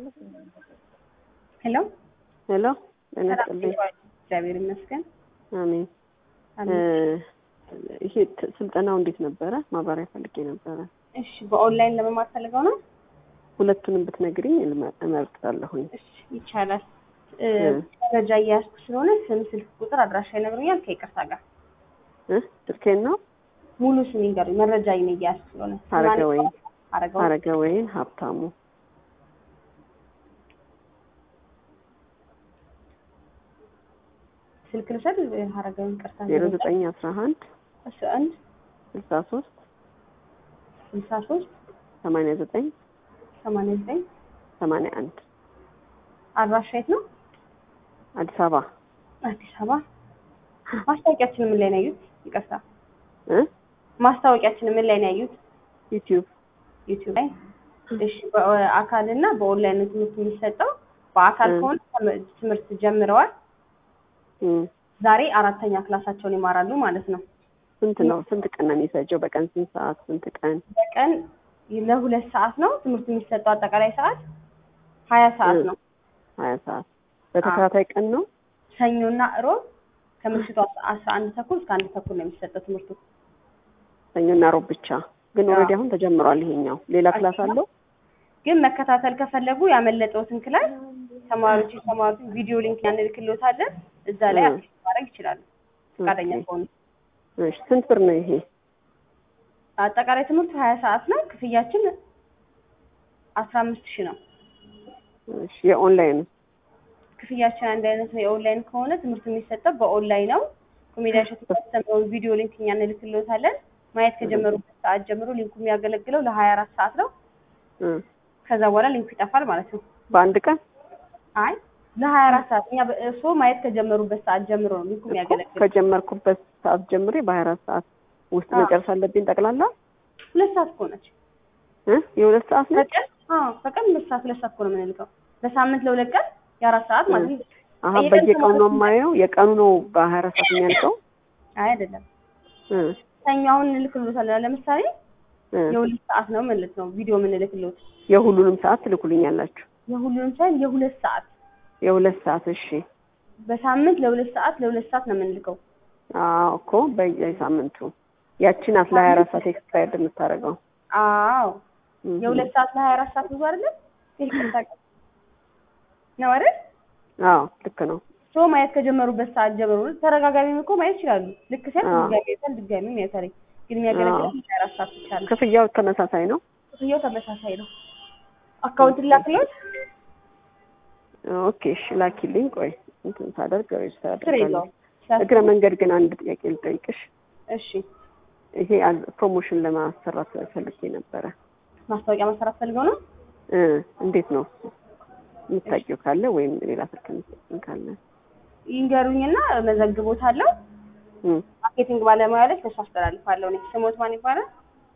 ሄሎ ሄሎ ጤና ይስጥልኝ። እግዚአብሔር ይመስገን። አሜን። አሜን። ይሄ ት- ስልጠናው እንዴት ነበረ? ማብራሪያ ፈልጌ ነበረ። እሺ በኦንላይን ለመማር ፈልገው ነው? ሁለቱንም ብትነግሪኝ እልመ- እመርጣለሁኝ። እሺ ይቻላል። እ፣ እ። መረጃ እያያዝኩ ስለሆነ ስም፣ ስልክ ቁጥር፣ አድራሻ ይነግሩኛል። ከይቅርታ ጋር እ? ስልኬን ነው ሙሉ ስም ይንገሩኝ። መረጃ ይነ እያያዝኩ ስለሆነ አረገ ወይን አረገው አረገ ወይን ሀብታሙ ስልክ ልውሰድ። አረገው ይቅርታ ዜሮ ዘጠኝ አስራ አንድ አስራ አንድ ስልሳ ሶስት ስልሳ ሶስት ሰማንያ ዘጠኝ ሰማንያ ዘጠኝ ሰማንያ አንድ አድራሻ የት ነው? አዲስ አበባ አዲስ አበባ። ማስታወቂያችን ምን ላይ ነው ያዩት? ይቅርታ እ? ማስታወቂያችን ምን ላይ ነው ያዩት? ዩቲዩብ ዩቲዩብ ላይ። እሺ በአካል እና በኦንላይን ነው ትምህርት የሚሰጠው። በአካል እ። ከሆነ ትም- ትምህርት ጀምረዋል። እም። ዛሬ አራተኛ ክላሳቸውን ይማራሉ ማለት ነው። ስንት ነው? ስንት ቀን ነው የሚፈጀው? በቀን ስንት ሰዓት? ስንት ቀን? በቀን ለሁለት ሰዓት ነው ትምህርት የሚሰጠው። አጠቃላይ ሰዓት ሀያ ሰዓት እ። ነው። ሀያ ሰዓት በተከታታይ ቀን ነው? ሰኞና እሮብ ከምሽቱ አስራ አንድ ተኩል እስከ አንድ ተኩል ነው የሚሰጠው ትምህርቱ። ሰኞና ሮብ ብቻ። ግን አዎ። ኦልሬዲ አሁን ተጀምሯል ይሄኛው። ሌላ ክላስ አለው? ግን መከታተል ከፈለጉ ያመለጠውትን ክላስ ተማሪዎች የተማሩትን ቪዲዮ ሊንክ ያንልክልዎታለን። እዛ ላይ እ። አክሴስ ማድረግ ይችላሉ ፈቃደኛ ኦኬ። ከሆኑ። እሺ ስንት ብር ነው ይሄ? አጠቃላይ ትምህርቱ ሀያ ሰዓት ነው። ክፍያችን አስራ አምስት ሺህ ነው። እሺ የኦንላይን ክፍያችን አንድ አይነት ነው። የኦንላይን ከሆነ ትምህርቱ የሚሰጠው በኦንላይን ነው። ኮሜዲያን ሸቱ ያስተምረውን ቪዲዮ ሊንክ እኛ እንልክልዎታለን። ማየት ከጀመሩበት ሰዓት ጀምሮ ሊንኩ የሚያገለግለው ለሀያ አራት ሰዓት ነው። እ። ከዛ በኋላ ሊንኩ ይጠፋል ማለት ነው። በአንድ ቀን አይ ለሀያ አራት ሰዓት እኛ እርስዎ ማየት ከጀመሩበት ሰዓት ጀምሮ ነው ሊንኩ እኮ የሚያገለግለው። ከጀመርኩበት ሰዓት ጀምሬ በሀያ አራት ሰዓት ውስጥ አዎ። መጨረስ አለብኝ ጠቅላላ ሁለት ሰዓት እኮ ነች። እ? የሁለት ሰዓት ነው? በቀን አዎ፣ በቀን ሁለት ሰዓት ሁለት ሰዓት እኮ ነው የምንልከው። በሳምንት ለሁለት ቀን የአራት ሰዓት ማለት ነው። አሀ የቀን በየቀኑ ነው ተማሪ- የማየው። የቀኑ ነው በሀያ አራት ሰዓት የሚያልቀው? አይ አይደለም፣ እ ሰኞ አሁን እንልክልዎታለን። ለምሳሌ እ የሁለት ሰዓት ነው ማለት ነው ቪዲዮ የምንልክልዎት። የሁሉንም ሰዓት ትልኩልኛላችሁ? የሁሉንም ሳይሆን የሁለት ሰዓት የሁለት ሰዓት እሺ። በሳምንት ለሁለት ሰዓት ለሁለት ሰዓት ነው የምንልከው። አዎ እኮ በየሳምንቱ ያቺን አስራ ሀያ አራት ሰዓት ኤክስፓየርድ የምታደርገው አዎ እም። የሁለት ሰዓት ለሀያ አራት ሰዓት ብዙ አይደለም? ይቅርታ ነው አይደል? አዎ ልክ ነው። ሶ ማየት ከጀመሩበት ሰዓት ጀምሮ ተረጋጋሚም እኮ ማየት ይችላሉ። ልክ ሲያል አዎ። ድጋሚ ያይታል፣ ድጋሚ ያይታል። ግን የሚያገለግለው አዎ። ሀያ አራት ሰዓት ብቻ ነው። ክፍያው ተመሳሳይ ነው? ክፍያው ተመሳሳይ ነው። አካውንት ላክሎት ኦኬ እሺ ላኪልኝ። ቆይ እንትን ሳደርግ ሬጅስተር ስር አደርጋለሁ። የለውም። እግረ መንገድ ግን አንድ ጥያቄ ልጠይቅሽ። እሺ ይሄ አል- ፕሮሞሽን ለማሰራት ፈልጌ ነበረ ማስታወቂያ መሰራት ፈልገው ነው። እ እንዴት ነው የምታውቂው ካለ ወይም ሌላ ስልክ የምትሰጪኝ ካለ ይንገሩኝና መዘግቦታለሁ። እ ማርኬቲንግ ባለሙያ ላይ ከሱ አስተላልፋለሁ። እኔ ስሞት ማን ይባላል?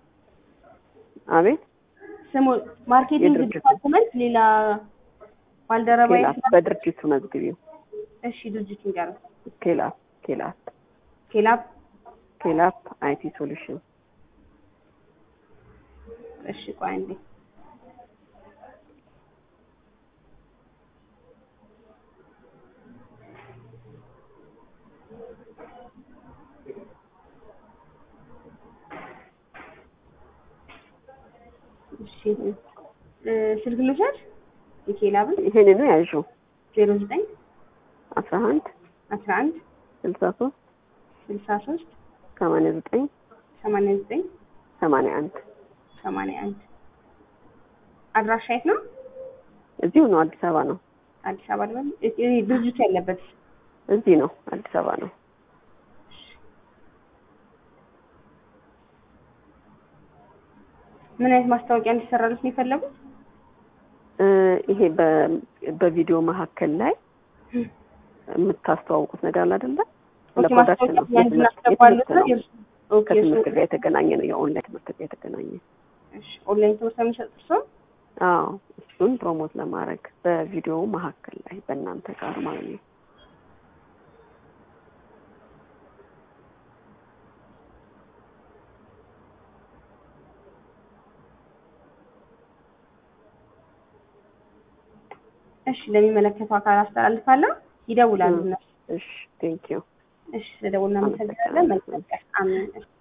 አቤት ስሙ ማርኬቲንግ የድርጅቱ። ዲፓርትመንት ሌላ ባልደረባ ኬላት በድርጅቱ መዝግቢው እሺ ድርጅት ይንገሩ። ኬላት ኬላት ኬላብ ኬላት አይቲ ሶሉሽን እሺ ቆይ አንዴ እሺ እ ስልክ ልውሰድ የኬላብን ይሄንኑ ያዡ ዜሮ ዘጠኝ አስራ አንድ አስራ አንድ ስልሳ ሶስት ስልሳ ሶስት ሰማንያ ዘጠኝ ሰማንያ ዘጠኝ ሰማንያ አንድ ሰማንያ አንድ አድራሻ የት ነው? እዚሁ ነው አዲስ አበባ ነው አዲስ አበባ ልበል? እ- እ ድርጅቱ ያለበት እዚህ ነው አዲስ አበባ ነው ምን አይነት ማስታወቂያ እንዲሰራሉት ነው የፈለጉት? እ ይሄ በ- በቪዲዮ መካከል ላይ የምታስተዋውቁት ነገር አለ አይደለ? ኦኬ ለፕሮዳክሽን ነው ማስታወቂያ ያን የትምህርት እናስገባሉት የትምህርት ነው? ነው የእርሱ- ኦኬ ከትምህርት እሱ- ጋር የተገናኘ ነው የኦንላይን ትምህርት ጋር የተገናኘ እሺ ኦንላይን ትምህርት ነው የሚሰጡት ሰው? አዎ እሱን ፕሮሞት ለማድረግ በቪዲዮ መካከል ላይ በእናንተ ጋር ማለት ነው እሺ ለሚመለከተው አካል አስተላልፋለሁ። ይደውላሉ እነሱ። እሺ ቴንክ ዩ እሺ ስለደውልና እናመሰግናለን። መልካም ቀን። አሜን።